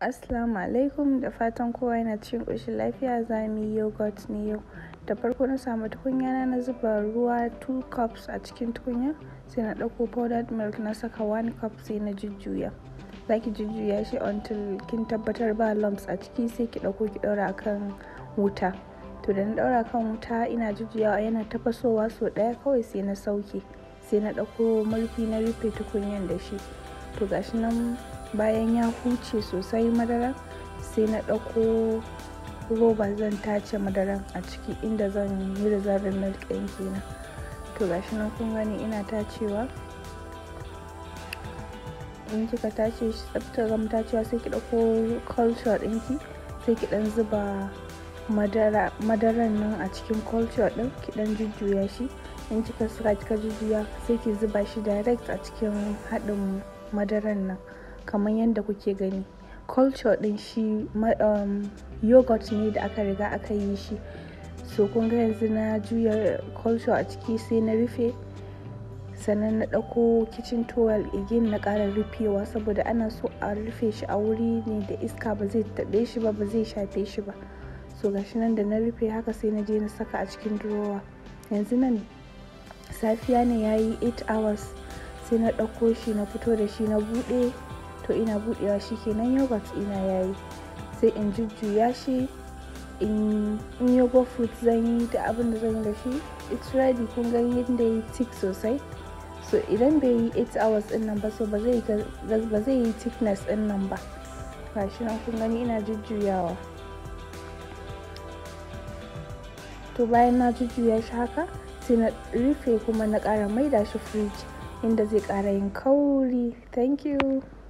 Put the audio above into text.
Assalamu alaikum da fatan kowa yana cikin ƙoshin lafiya za mu yi yogurt ne yau. Da farko na samu tukunya na na zuba ruwa 2 cups a cikin tukunya sai na ɗauko powdered milk na saka 1 cup sai na jujjuya. Za ki jujjuya shi until kin tabbatar ba lumps a ciki sai ki ɗauko ki ɗaura a kan wuta. To da na ɗaura kan wuta ina jujjuyawa yana tafasowa sau ɗaya kawai sai na sauke sai na ɗauko murfi na rufe tukunyan da shi. To gashi nan bayan ya huce sosai madaran sai na ɗauko roba zan tace madaran a ciki inda zan yi reserving milk ɗin kenan to gashi nan kun gani ina tacewa in kika tace shi tsafta gama tacewa sai ki ɗauko culture ɗinki sai ki ɗan zuba madaran nan a cikin culture ɗin ki ɗan jujjuya shi in kika saka kika jujjuya sai ki zuba shi direct a cikin haɗin madaran nan kamar yadda kuke gani culture din shi um, yogurt ne da aka riga aka yi shi so kun ga yanzu na juya culture a ciki sai na rufe sannan na ɗauko kitchen towel again na ƙara rufewa saboda ana so a rufe shi a wuri ne da iska ba zai taɓe shi ba ba zai shafe shi ba so gashi nan da na rufe haka sai na je na saka a cikin drawer yanzu nan safiya ne ya yi 8 hours sai na ɗauko shi na fito da shi na buɗe to ina buɗewa shi kenan yogurt ina yayi sai in jujjuya shi in yogurt fruit zan yi da abin da zan yi da shi it's ready kun ga yadda yi thick sosai so idan bai yi 8 hours din nan ba so ba zai ba zai yi thickness din nan ba gashi nan kun gani ina jujjuyawa to bayan na jujjuya shi haka sai na rufe kuma na ƙara maida shi fridge inda zai ƙara yin kauri thank you